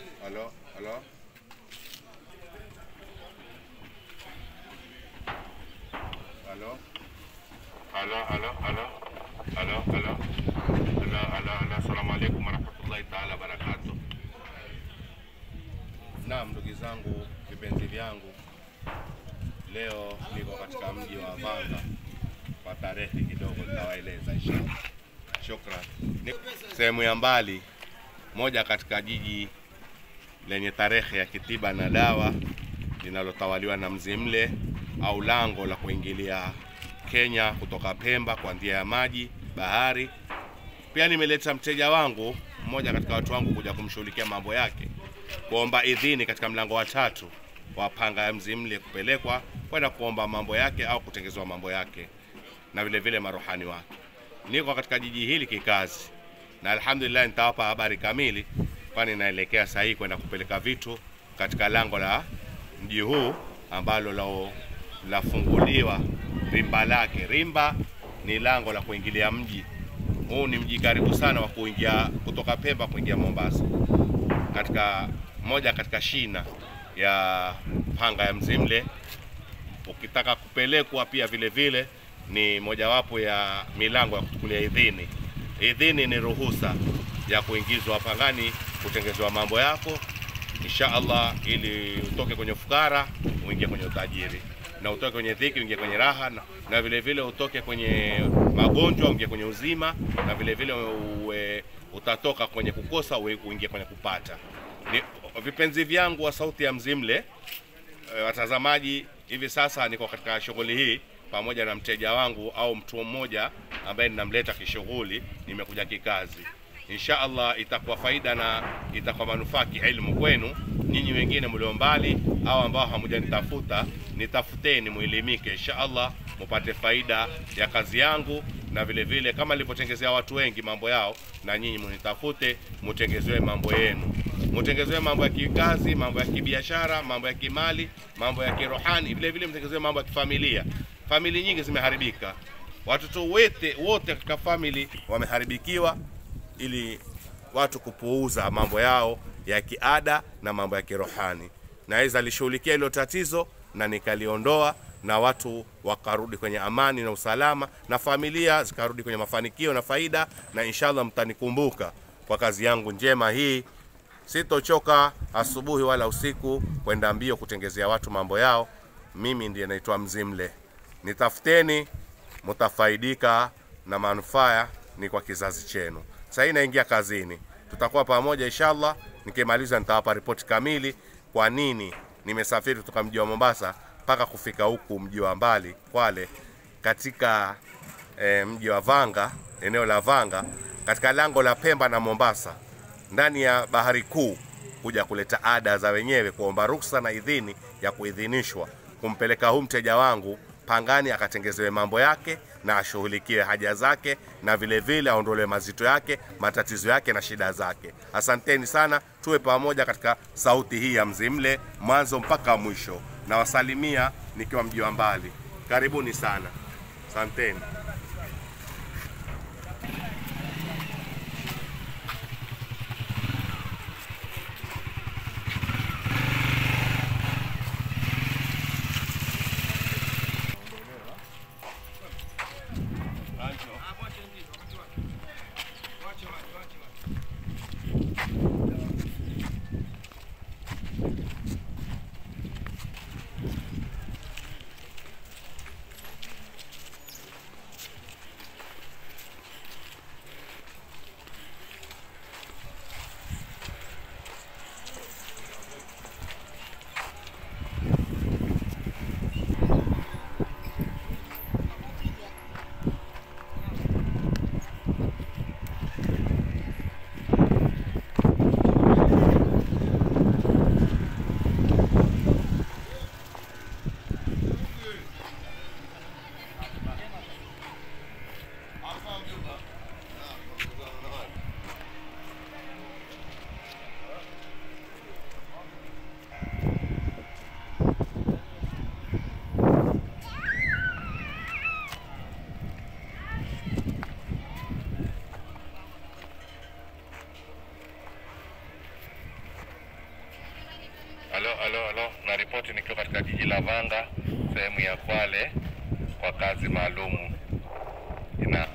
Halo, halo. Halo. Halo, halo, halo. Halo, halo. Halo, halo, halo. Assalamu alaikum warahmatullahi taala wabarakatuh. Naam, ndugu zangu, vipenzi vyangu, leo niko katika mji wa Vanga kwa tarehe kidogo nitawaeleza inshallah. Shukran. Ni sehemu ya mbali moja katika jiji lenye tarehe ya kitiba na dawa linalotawaliwa na Mzimle au lango la kuingilia Kenya kutoka Pemba kwa njia ya maji, bahari. Pia nimeleta mteja wangu mmoja katika watu wangu kuja kumshughulikia mambo yake, kuomba idhini katika mlango wa tatu wa panga ya Mzimle kupelekwa kwenda kuomba mambo yake au kutengezewa mambo yake na vile vile maruhani wake. Niko katika jiji hili kikazi, na alhamdulillah nitawapa habari kamili, kwani naelekea saa hii kwenda kupeleka vitu katika lango la mji huu ambalo lao lafunguliwa rimba lake. Rimba ni lango la kuingilia mji huu. Ni mji karibu sana wa kuingia kutoka Pemba kuingia Mombasa, katika moja katika shina ya panga ya Mzimle. Ukitaka kupelekwa pia vile vile ni mojawapo ya milango ya kuchukulia idhini. Idhini ni ruhusa ya kuingizwa pangani kutengezewa mambo yako insha Allah, ili utoke kwenye ufukara uingie kwenye utajiri, na utoke kwenye dhiki uingie kwenye raha, na, na vile vile utoke kwenye magonjwa uingie kwenye uzima, na vile vile uwe, utatoka kwenye kukosa uwe- uingie kwenye kupata. Ni, vipenzi vyangu wa sauti ya Mzimle eh, watazamaji, hivi sasa niko katika shughuli hii pamoja na mteja wangu au mtu mmoja ambaye ninamleta kishughuli, nimekuja kikazi. Insha Allah itakuwa faida na itakuwa manufaa kielimu kwenu nyinyi wengine mlio mbali au ambao hamujanitafuta, nitafuteni muelimike, insha Allah mupate faida ya kazi yangu, na vile vile kama nilivyotengezea watu wengi mambo yao, na nyinyi munitafute mutengezewe mambo yenu, mutengezewe mambo ya kikazi, mambo ya kibiashara, mambo ya kimali, mambo ya kirohani, vile vile mtengezewe mambo ya kifamilia. Famili nyingi zimeharibika, watoto wote wote katika famili wameharibikiwa, ili watu kupuuza mambo yao ya kiada na mambo ya kirohani. Naweza alishughulikia hilo tatizo na nikaliondoa, na watu wakarudi kwenye amani na usalama, na familia zikarudi kwenye mafanikio na faida, na inshallah mtanikumbuka kwa kazi yangu njema hii. Sitochoka asubuhi wala usiku kwenda mbio kutengezea watu mambo yao. Mimi ndiye naitwa Mzimle, nitafuteni, mtafaidika na manufaa ni kwa kizazi chenu. Sasa hii naingia kazini, tutakuwa pamoja inshallah. Nikimaliza nitawapa ripoti kamili, kwa nini nimesafiri kutoka mji wa Mombasa mpaka kufika huku mji wa mbali Kwale, katika eh, mji wa Vanga, eneo la Vanga, katika lango la Pemba na Mombasa, ndani ya bahari kuu, kuja kuleta ada za wenyewe, kuomba ruksa na idhini ya kuidhinishwa kumpeleka huu mteja wangu pangani akatengezewe mambo yake na ashughulikiwe haja zake, na vile vile aondolewe mazito yake, matatizo yake na shida zake. Asanteni sana, tuwe pamoja katika sauti hii ya Mzimle mwanzo mpaka mwisho. Nawasalimia nikiwa mji wa mbali, karibuni sana, asanteni. Alo, alo, alo, na ripoti nikiwa katika jiji la Vanga, sehemu ya Kwale kwa kazi maalumu. Ina